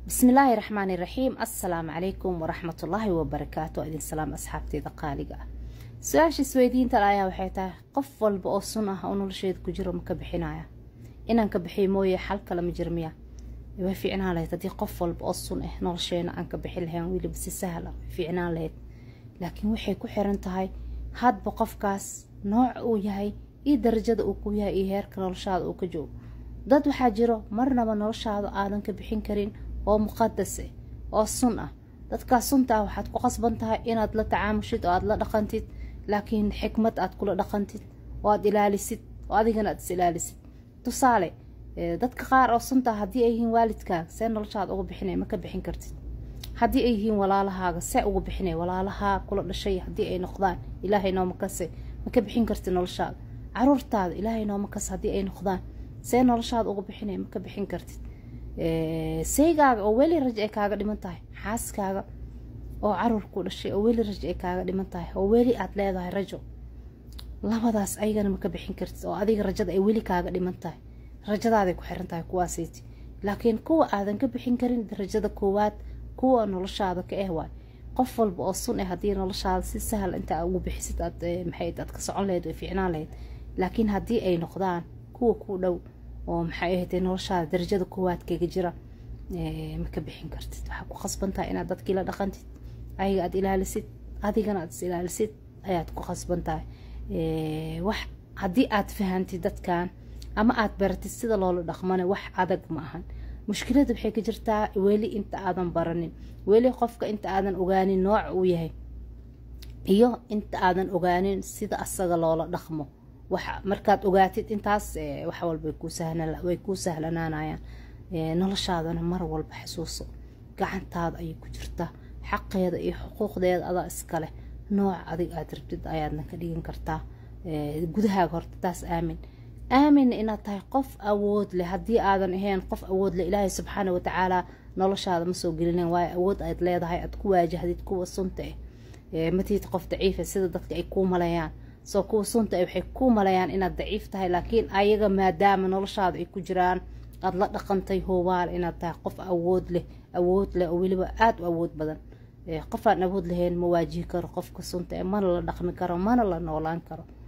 bismillaahi raxmaani raxiim assalaamu calaykum waraxmatullaahi wabarakaatu idin salaam asxaabteeda qaaliga ah su-aasha isweydiinta ayaa waxay tahay qof walba oo sun ah oo nolosheeda ku jiro ma ka bixinaya inaan ka bixiy mooye xal kale ma jir miya way fiicnaan lahayd haddii qof walba oo sun ah nolosheena aan ka bixin lahayn weliba si sahla way fiicnaan lahayd laakiin waxay ku xiran tahay hadba qofkaas nooca uu yahay iyo darajada uu ku yahay iyo heerka noloshaada uu ka joogo dad waxaa jiro marnaba noloshaada aadan ka bixin karin oo muqadas ah oo sun ah dadkaas sunta ah waxaad ku qasban tahay inaad la tacaamushid oo aada la dhaqantid laakiin xikmad aad kula dhaqantid oo aad ilaalisid oo adigana aad is ilaalisid tusaale dadka qaar oo sunta ah haddii ay yihiin waalidkaaga see noloshaada uga bixinay ma ka bixin kartid haddii ay yihiin walaalahaaga see uga bixinay walaalahaa kula dhashay haddii ay noqdaan ilaahay nooma kase ma ka bixin kartid noloshaada caruurtaada ilaahay nooma kase haddii ay noqdaan see noloshaada uga bixinay ma ka bixin kartid seygaaga oo weli rajo ay kaaga dhiman tahay xaaskaaga oo caruur ku dhashay oo weli rajo ay kaaga dhiman tahay oo weli aad leedahay rajo labadaas ayagana ma ka bixin kartid oo adiga rajada ay weli kaaga dhiman tahay rajadaaday ku xiran tahay kuwaasiiti laakiin kuwa aadan ka bixin karin darajada koowaad kuwa noloshaada ka eh waay qof walba oo sun ah haddii noloshaada si sahal intaa ugu bixisid aad maxay aad ka socon lahayd way fiicnaan lahayd laakiin haddii ay noqdaan kuwa ku dhow oo maxay ahaydee noloshaada darajada koowaad kaga jira ma ka bixin kartid waxaa ku qasbantahay inaad dadkii la dhaqantid ayaga aad ilaalisid adigana aad is ilaalisid ayaad ku qasban tahay wax haddii aad fahantid dadkan ama aad baratid sida loola dhaqmana wax adag ma ahan mushkilada waxay ka jirtaa weli inta aadan baranin weli qofka inta aadan ogaanin nooca uu yahay iyo inta aadan ogaanin sida asaga loola dhaqmo wax markaad ogaatid intaas wax walba way kuu sahlanaanayaan noloshaadana mar walba xasuuso gacantaada ayay ku jirtaa xaqeeda iyo xuquuqdeeda adaa iskaleh nooca adig aad rabtid ayaadna ka dhigan kartaa gudahaaga horta taas aamin aaminna inaad tahay qof awood leh haddii aadan ahayn qof awood leh ilaahay subxaana watacaala noloshaada ma soo gelinen waayo awood aad leedahay aad ku waajahdid kuwa sunta ah matid qof daciifa sida dadka ay kuu maleeyaan soo kuwa sunta waxay kuu malayaan inaad daciif tahay laakiin ayaga maadaama noloshaada ay ku jiraan aada la dhaqantay hoobaal inaad tahay qof awood leh awood leh oo weliba aada u awood badan qof aan awood lahayn ma waajihi karo qofka sunta mana la dhaqmi karo mana la noolaan karo